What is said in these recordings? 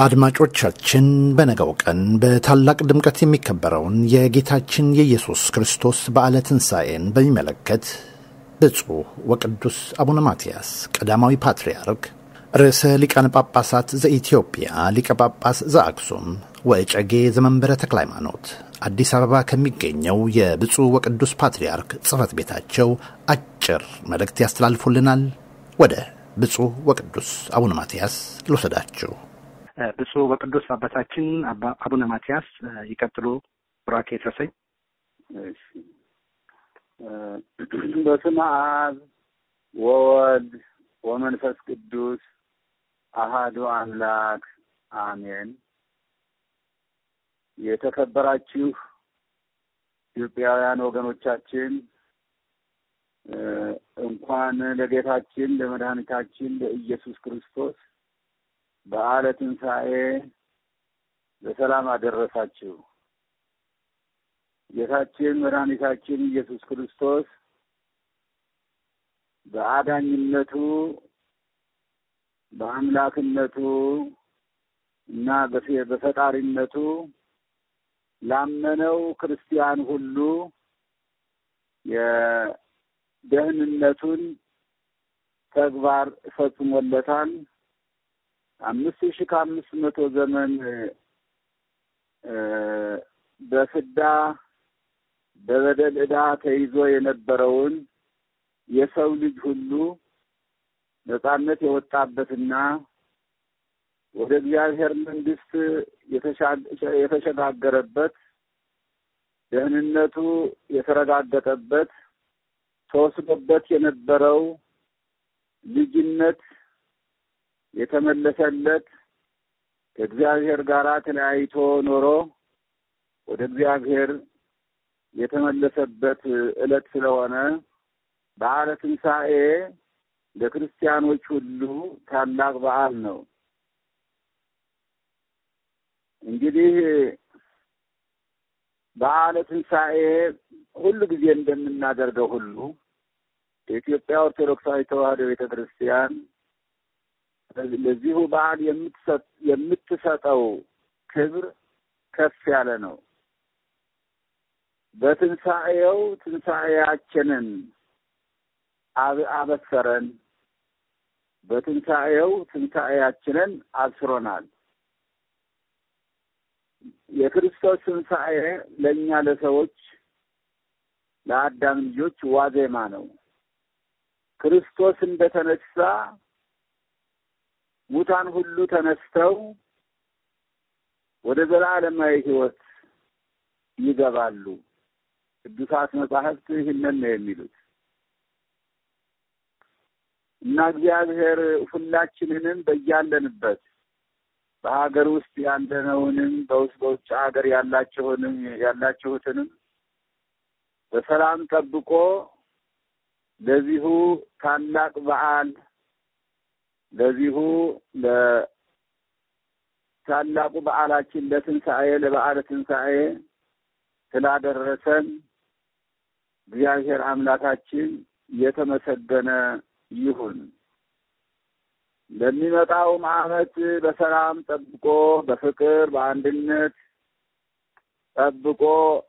አድማጮቻችን በነገው ቀን በታላቅ ድምቀት የሚከበረውን የጌታችን የኢየሱስ ክርስቶስ በዓለ ትንሣኤን በሚመለከት ብፁዕ ወቅዱስ አቡነ ማትያስ ቀዳማዊ ፓትርያርክ ርዕሰ ሊቃነ ጳጳሳት ዘኢትዮጵያ ሊቀ ጳጳስ ዘአክሱም ወእጨጌ ዘመንበረ ተክለ ሃይማኖት አዲስ አበባ ከሚገኘው የብፁዕ ወቅዱስ ፓትርያርክ ጽሕፈት ቤታቸው አጭር መልእክት ያስተላልፉልናል። ወደ ብፁዕ ወቅዱስ አቡነ ማትያስ ልውሰዳችሁ። ብፁዕ ወቅዱስ አባታችን አቡነ ማትያስ ይቀጥሉ። ቡራኬ ይድረሰኝ። በስመ አብ ወወልድ ወመንፈስ ቅዱስ አሃዱ አምላክ አሜን። የተከበራችሁ ኢትዮጵያውያን ወገኖቻችን እንኳን ለጌታችን ለመድኃኒታችን ለኢየሱስ ክርስቶስ በዓለ ትንሣኤ በሰላም አደረሳችሁ። ጌታችን መድኃኒታችን ኢየሱስ ክርስቶስ በአዳኝነቱ በአምላክነቱ እና በፈጣሪነቱ ላመነው ክርስቲያን ሁሉ የደህንነቱን ተግባር ፈጽሞለታል። አምስት ሺህ ከአምስት መቶ ዘመን በፍዳ በበደል ዕዳ ተይዞ የነበረውን የሰው ልጅ ሁሉ ነጻነት የወጣበትና ወደ እግዚአብሔር መንግሥት የተሸጋገረበት ደህንነቱ የተረጋገጠበት ተወስዶበት የነበረው ልጅነት የተመለሰለት ከእግዚአብሔር ጋር ተለያይቶ ኖሮ ወደ እግዚአብሔር የተመለሰበት ዕለት ስለሆነ በዓለ ትንሣኤ ለክርስቲያኖች ሁሉ ታላቅ በዓል ነው። እንግዲህ በዓለ ትንሣኤ ሁሉ ጊዜ እንደምናደርገው ሁሉ የኢትዮጵያ ኦርቶዶክሳዊ ተዋሕዶ ቤተ ክርስቲያን ለዚሁ በዓል የምትሰጠው ክብር ከፍ ያለ ነው። በትንሣኤው ትንሣኤያችንን አበሰረን፣ በትንሣኤው ትንሣኤያችንን አብስሮናል። የክርስቶስ ትንሣኤ ለእኛ ለሰዎች ለአዳም ልጆች ዋዜማ ነው። ክርስቶስ እንደተነሳ ሙታን ሁሉ ተነስተው ወደ ዘላለማዊ ሕይወት ይገባሉ። ቅዱሳት መጻሕፍት ይህንን ነው የሚሉት እና እግዚአብሔር ሁላችንንም በያለንበት በሀገር ውስጥ ያለነውንም በውስጥ በውጭ ሀገር ያላችሁንም ያላችሁትንም በሰላም ጠብቆ ለዚሁ ታላቅ በዓል ለዚሁ ለታላቁ በዓላችን ለትንሣኤ ለበዓለ ትንሣኤ ስላደረሰን እግዚአብሔር አምላካችን የተመሰገነ ይሁን። ለሚመጣውም ዓመት በሰላም ጠብቆ በፍቅር በአንድነት ጠብቆ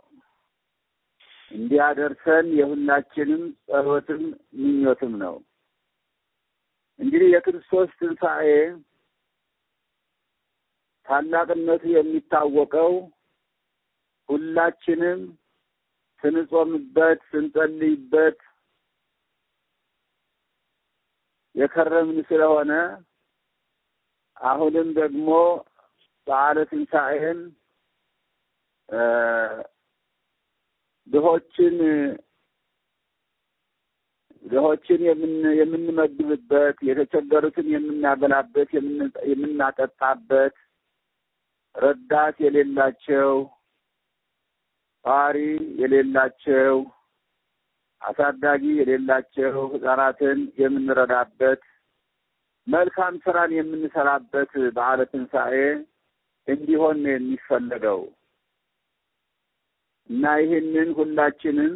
እንዲያደርሰን የሁላችንም ጸሎትም ምኞትም ነው። እንግዲህ የክርስቶስ ትንሣኤ ታላቅነቱ የሚታወቀው ሁላችንም ስንጾምበት ስንጸልይበት የከረምን ስለሆነ አሁንም ደግሞ በዓለ ትንሣኤን ድሆችን ድሆችን የምንመግብበት የተቸገሩትን የምናበላበት የምናጠጣበት ረዳት የሌላቸው ጧሪ የሌላቸው አሳዳጊ የሌላቸው ሕፃናትን የምንረዳበት መልካም ስራን የምንሰራበት በዓለ ትንሣኤ እንዲሆን ነው የሚፈለገው እና ይህንን ሁላችንም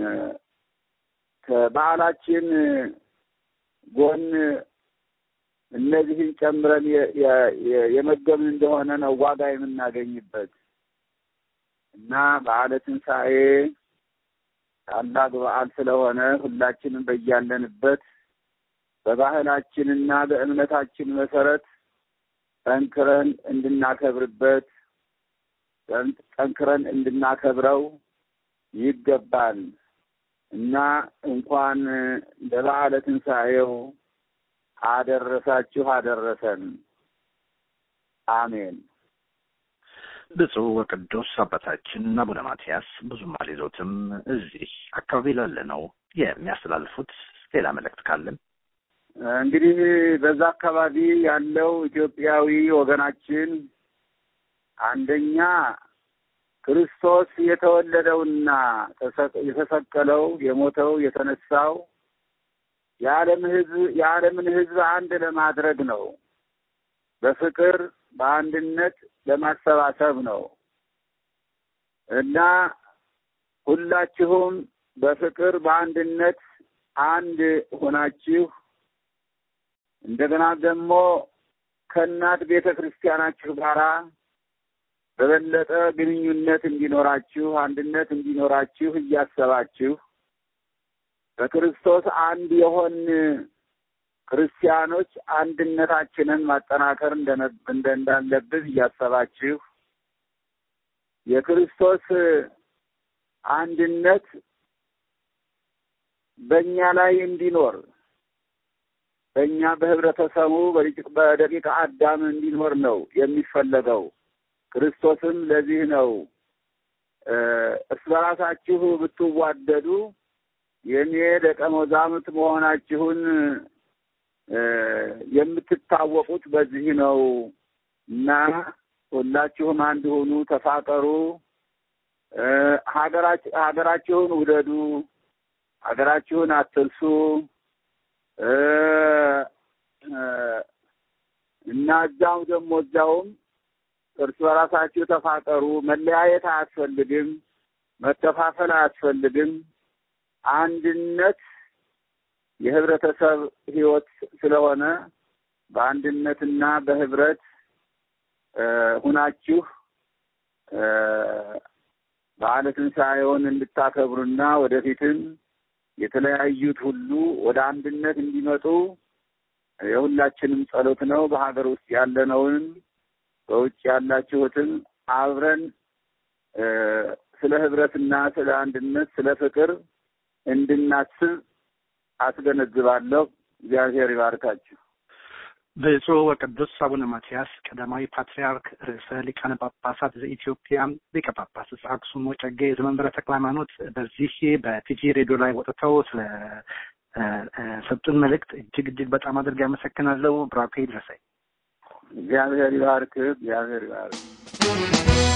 ከበዓላችን ጎን እነዚህን ጨምረን የመገብን እንደሆነ ነው ዋጋ የምናገኝበት እና በዓለ ትንሣኤ ታላቅ በዓል ስለሆነ ሁላችንም በያለንበት በባህላችንና በእምነታችን መሰረት ጠንክረን እንድናከብርበት ጠንክረን እንድናከብረው ይገባል እና እንኳን ለበዓለ ትንሣኤው አደረሳችሁ አደረሰን። አሜን። ብፁዕ ወቅዱስ አባታችን አቡነ ማትያስ ብዙም አልይዞትም። እዚህ አካባቢ ላለ ነው የሚያስተላልፉት ሌላ መልእክት ካለን እንግዲህ በዛ አካባቢ ያለው ኢትዮጵያዊ ወገናችን አንደኛ ክርስቶስ የተወለደውና የተሰቀለው የሞተው የተነሳው የዓለም ሕዝብ የዓለምን ሕዝብ አንድ ለማድረግ ነው። በፍቅር በአንድነት ለማሰባሰብ ነው እና ሁላችሁም በፍቅር በአንድነት አንድ ሆናችሁ እንደገና ደግሞ ከእናት ቤተ ክርስቲያናችሁ ጋራ በበለጠ ግንኙነት እንዲኖራችሁ አንድነት እንዲኖራችሁ እያሰባችሁ በክርስቶስ አንድ የሆን ክርስቲያኖች አንድነታችንን ማጠናከር እንዳለብን እያሰባችሁ የክርስቶስ አንድነት በእኛ ላይ እንዲኖር በእኛ በህብረተሰቡ በደቂቀ አዳም እንዲኖር ነው የሚፈለገው። ክርስቶስም ለዚህ ነው እርስ በራሳችሁ ብትዋደዱ የእኔ ደቀ መዛሙርት መሆናችሁን የምትታወቁት በዚህ ነው እና ሁላችሁም አንድ ሁኑ፣ ተፋቀሩ፣ ሀገራችሁን ውደዱ፣ ሀገራችሁን አትርሱ እና እዛው ደግሞ እዛውም እርስ በራሳችሁ ተፋቀሩ። መለያየት አያስፈልግም፣ መከፋፈል አያስፈልግም። አንድነት የህብረተሰብ ህይወት ስለሆነ በአንድነትና በህብረት ሁናችሁ በዓለ ትንሣኤውን እንድታከብሩና ወደፊትም የተለያዩት ሁሉ ወደ አንድነት እንዲመጡ የሁላችንም ጸሎት ነው። በሀገር ውስጥ ያለነውን በውጭ ያላችሁትም አብረን ስለ ህብረትና ስለ አንድነት፣ ስለ ፍቅር እንድናስብ አስገነዝባለሁ። እግዚአብሔር ይባርካችሁ። ብፁዕ ወቅዱስ አቡነ ማትያስ ቀዳማዊ ፓትርያርክ ርዕሰ ሊቃነ ጳጳሳት ዘኢትዮጵያ ሊቀ ጳጳስ ዘአክሱም ወዕጨጌ ዘመንበረ ተክለ ሃይማኖት በዚህ በቲጂ ሬዲዮ ላይ ወጥተው ስለ ሰጡን መልእክት እጅግ እጅግ በጣም አድርጌ አመሰግናለሁ። ብራኬ ይድረሰኝ። እግዚአብሔር ይባርክ። እግዚአብሔር ይባርክ።